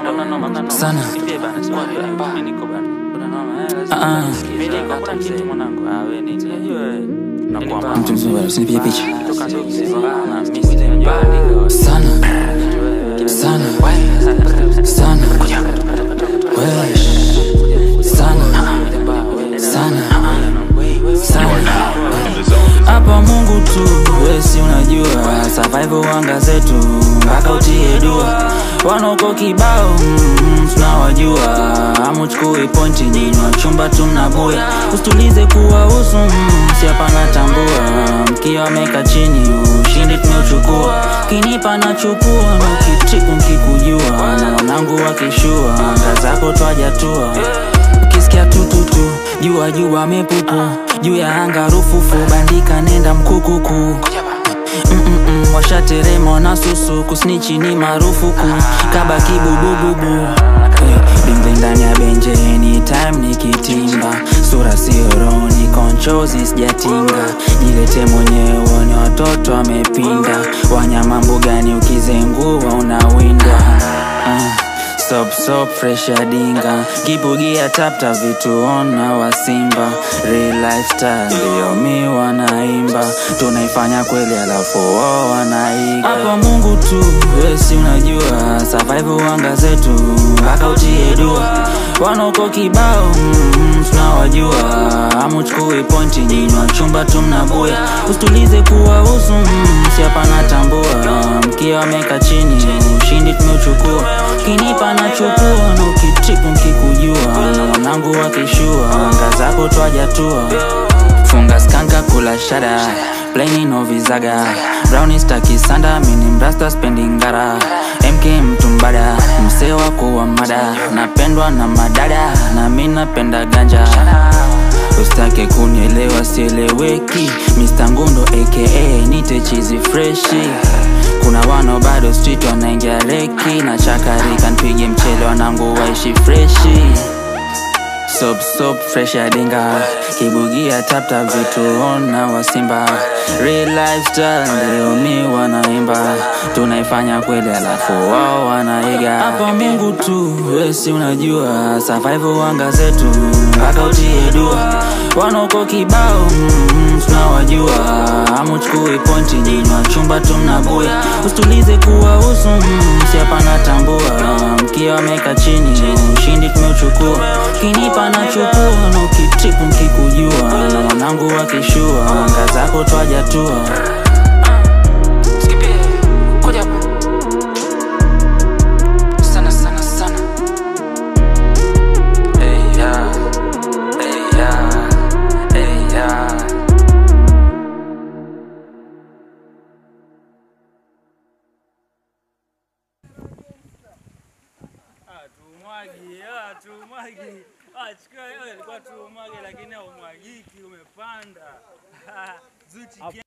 sana Ah, ah. mtu mzima bado usinipigie picha sana sana sana Wewe. sana sana sana hapa Mungu tu wesi unajua survival wanga zetu mpaka utie dua wanauko kibao mm, tunawajua amuchukui pointi nyinyi wachumba tu mnabuya usitulize kuwahusu mm, siapana tambua mkiwa meka chini ushindi tumeuchukua kinipa nachukua na ukitiku nkikujua na wanangu wakishua anga zako twajatua ukisikia tututu jua jua mepupu juu ya anga rufufu bandika nenda mkukuku Mm-mm-mm, washaterema na susu kusnichi ni marufuku kaba kibubububu Eh, bingling ndani ya benje anytime nikitimba sura sioroni konchozi sijatinga jilete mwenyewe uone watoto wamepinda wanyama mbugani ukizengua unawindwa Ah. Sop sop fresh ya dinga kibugia tapta vitu ona wa simba real lifestyle ndio mi wanaimba tunaifanya kweli alafu wao wanaiga hapa Mungu tu wesi unajua survival wanga zetu mpaka utie dua wanauko kibao mm, tunawajua amuchukui pointi nyinyi wachumba tu mnabuya usitulize kuwahusu mm, siapana tambua mkiwa meka chini ushindi tumeuchukua kinipa nachukua na ukitiku nkikujua na wanangu wakishua anga zako twajatua funga skanka kula shada plaini novizaga browni stakisanda mini mrasta spendingara mk mtumbada msee wako wa mada napendwa na madada na mi napenda ganja ustake kunielewa sieleweki Mr. Ngundo aka nite chizi freshi kuna wano bado street wanaingia reki na chakarika npige mchele wanangu waishi freshi sop sop fresh ya dinga kibugia tapta vitu ona wasimba real lifestyle ndio mi wanaimba tunaifanya kweli alafu wao wanaiga hapa Mungu tu wesi unajua survival wanga zetu mpaka utie dua wanauko kibao mm, tunawajua amuchukui pointi nyinyi wachumba tu mnabuya usitulize kuwahusu mm, siapana tambua mkiwa meka chini ushindi tumeuchukua kinipa nachukua na ukitiku nkikujua na wanangu wakishua anga zako twajatua sana sana sana hey, yeah. Hey, yeah. Hey, yeah. Tumwagi, ah, tumwagi. Ah, chukua hiyo ilikuwa tumwagi lakini haumwagiki umepanda. Zuchi